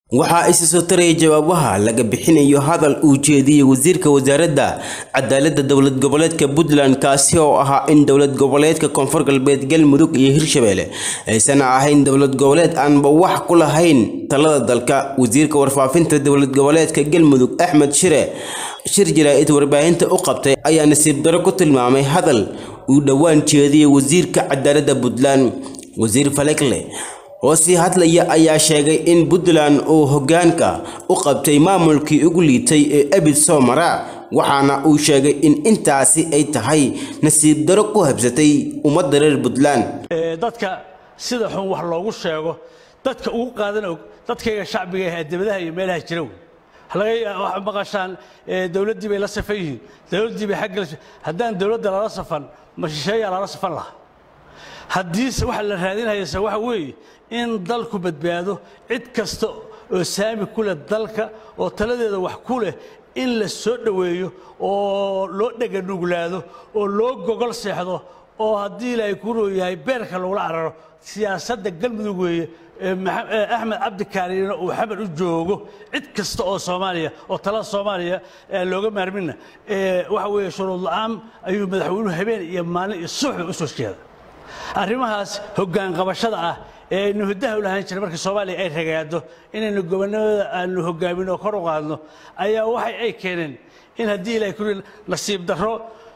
waxaa isa soo taraya jawaabaha laga bixinayo hadal uu jeediyey wasiirka wasaaradda cadaaladda dowlad goboleedka puntland kaasi oo ahaa in dowlad goboleedka koonfur galbeed galmudug iyo hirshabelle aysan ahayn dowlad goboleed aanba wax ku lahayn talada dalka wasiirka warfaafinta dowlad goboleedka galmudug axmed shire shir jaraa'id warbaahinta u qabtay ayaa nasiib daro ku tilmaamay hadal uu dhowaan jeediyey wasiirka cadaaladda puntland wasiir falekle oo sii hadlaya ayaa sheegay in puntland uu hoggaanka u qabtay maamulkii ugu liitay ee abid soo mara waxaana uu sheegay in intaasi ay tahay nasiib daro ku habsatay ummadda reer puntland dadka sida xun wax loogu sheego dadka ugu qaadan og dadkayga shacbiga ah debadaha iyo meelaha jira wey waxaa maqashaan dowladdii bay la safan yihiin dowladdii bay xagga haddaan dowladda lala safan ma shisheeyaa lala safan lahaa haddiise waxa la raadinayase waxa weeye in dalku badbaado cid kasta oo saami ku leh dalka oo taladeeda wax ku leh in la soo dhoweeyo oo loo dheganuglaado oo loo gogol seexdo oo haddii ilaahay ku rooyahay beerka lagula cararo siyaasadda galmudug weeye axmed cabdikaariina uu xamar u joogo cid kasta oo soomaaliya oo talada soomaaliya looga maarmina waxa weeye shuruud la-aan ayuu madaxweynuhu habeen iyo maalin iyo suuxba u soo jeeda arrimahaas hoggaan qabashada ah ee aynu hiddaha u lahaan jiray markii soomaaliya ay ragaado inaynu gobonnimada aanu hoggaamin oo kor u qaadno ayaa waxay ay keeneen in haddii ilahay ku nasiib darro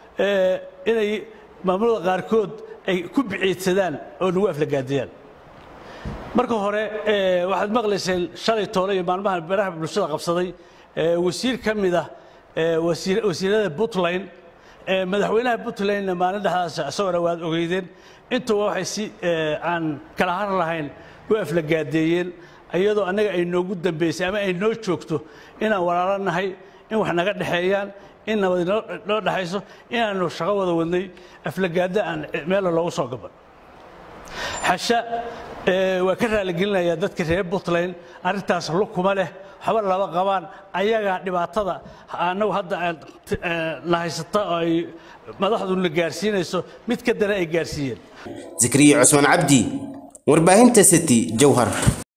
inay maamulada qaarkood ay ku biciidsadaan oo nagu aflagaadiyaan marka hore waxaad maqlayseen shalay toole iyo maalmaha beeraha bulshada qabsaday wasiir ka mid ah wasiirada puntland madaxweynaha puntlandna maalin dhexdaas isagona waad ogeydeen intuba waxay si aan kala har lahayn u aflagaadeeyeen iyadoo annaga ay noogu dambaysay ama ay noo joogto inaan walaalo nahay in wax naga dhexeeyaan in nabad noo dhexayso inaannu shaqo wada wadnay aflagaada aan meella loogu soo gaban xasha waa ka raaligelinayaa dadka reer puntland arrintaas lukuma leh waxba laba qabaan ayagaa dhibaatada annagu hadda na haysata oo ay madaxduna gaarsiinayso mid ka dana ay gaarsiiyeen zakariya cusmaan cabdi warbaahinta city jowhar